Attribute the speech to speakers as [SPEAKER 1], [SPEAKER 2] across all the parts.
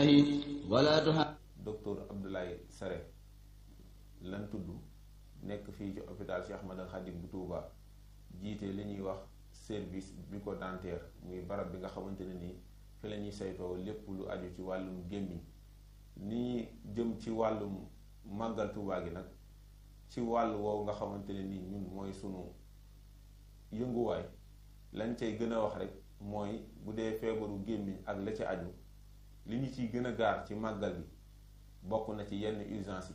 [SPEAKER 1] wala tuha
[SPEAKER 2] docteur Abdoulaye Sare lan tudd nekk fii ci hôpital Cheikh Ahmadou Khadim bu Touba jiite li ñuy wax service bucco-dentaire muy barab bi nga xamante ne nii fi la ñuy saytoo lépp lu aju ci wàllum gémmiñ ni jëm ci wàllum màggal Touba gi nag ci wàll woowu nga xamante ne nii ñun mooy sunu yënguwaay lañ cay gën a wax rek mooy bu dee feebaru gémmiñ ak la ci aju li ñu ciy gën a gaar ci màggal gi bokk na ci yenn urgence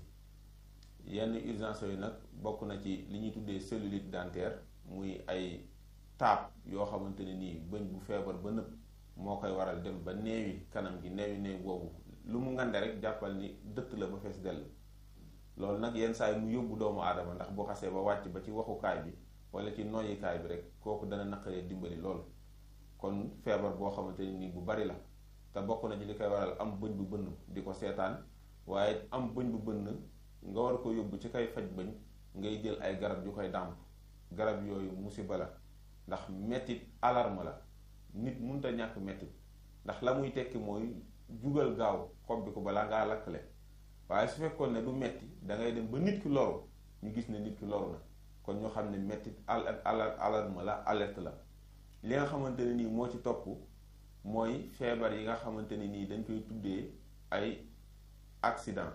[SPEAKER 2] yi yenn urgence yooyu nag bokk na ci li ñuy tuddee cellulite dentaire muy ay taab yoo xamante ne nii bëñ bu feebar ba nëpp moo koy waral dem ba neewi kanam gi neewi neew boobu lu mu ngande rek jàppal ni dëtt la ba fees dell loolu nag yenn saa yi mu yóbbu doomu aadama ndax bu xasee ba wàcc ba ci waxukaay bi wala ci noyyikaay bi rek kooku dana naqaree dimbali lool kon feebar boo xamante ne nii bu bari la te bokk na ci li koy waral am bëñ bu bënn di ko seetaan waaye am bëñ bu bënn nga war ko yóbbu ci kay faj bëñ ngay jël ay garab yu koy dàmp garab yooyu musiba la ndax mettit alarme la nit munta ñàkk mettit ndax la muy tekki mooy jugal gaaw xob bi ko balaa ngaa lakkale waaye su fekkoon ne du metti dangay dem ba nit ki loru ñu gis ne nit ki loru na kon ñu xam ne mettit alarme la alerte la li nga xamante ne nii moo ci topp mooy feebar yi nga xamante ne nii dañ koy tuddee ay accident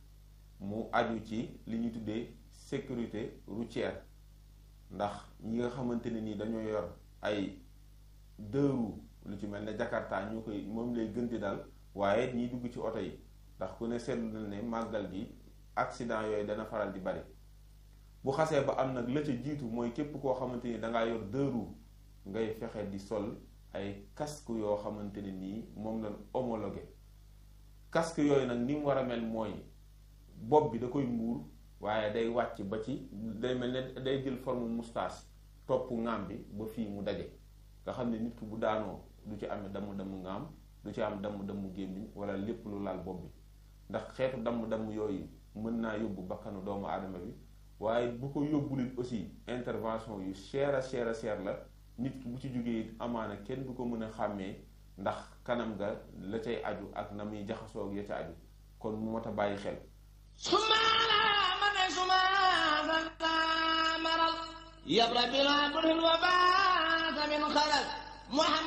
[SPEAKER 2] mu aju ci li ñuy tuddee sécurité routière ndax ñi nga xamante ne nii dañoo yor ay deux roues lu ci mel ne Jakarta ñoo koy moom lay gën di dal waaye ñiy dugg ci oto yi ndax ku ne seetlu na ne màggal gi accident yooyu dana faral di bari bu xasee ba am nag la ca jiitu mooy képp koo xamante ni dangaa yor deux roues ngay fexe di sol ay casque yoo xamante ne nii moom lañ homologué casque yooyu nag ni mu war a mel mooy bopp bi da koy muur waaye day wàcc ba ci day mel ne day jël forme moustache topp ŋaam bi ba fii mu daje nga xam ne nit ki bu daanoo du ci amee damm-damm ŋaam du ci am damm-damm gémmiñ wala lépp lu laal bopp bi ndax xeetu damm-damm yooyu mën naa yóbbu bakkanu doomu aadama bi waaye bu ko yóbbulit aussi intervention yu cher a cher a cher la nit ki bu ci jógee it amaana kenn du ko mën a xàmmee ndax kanam ga la cay aju ak na muy jaxasoo ak ya ca aju kon mu mot a bàyyi xel
[SPEAKER 1] sumaala ma ne sumaala maral yabra bila budul wa baata min xalal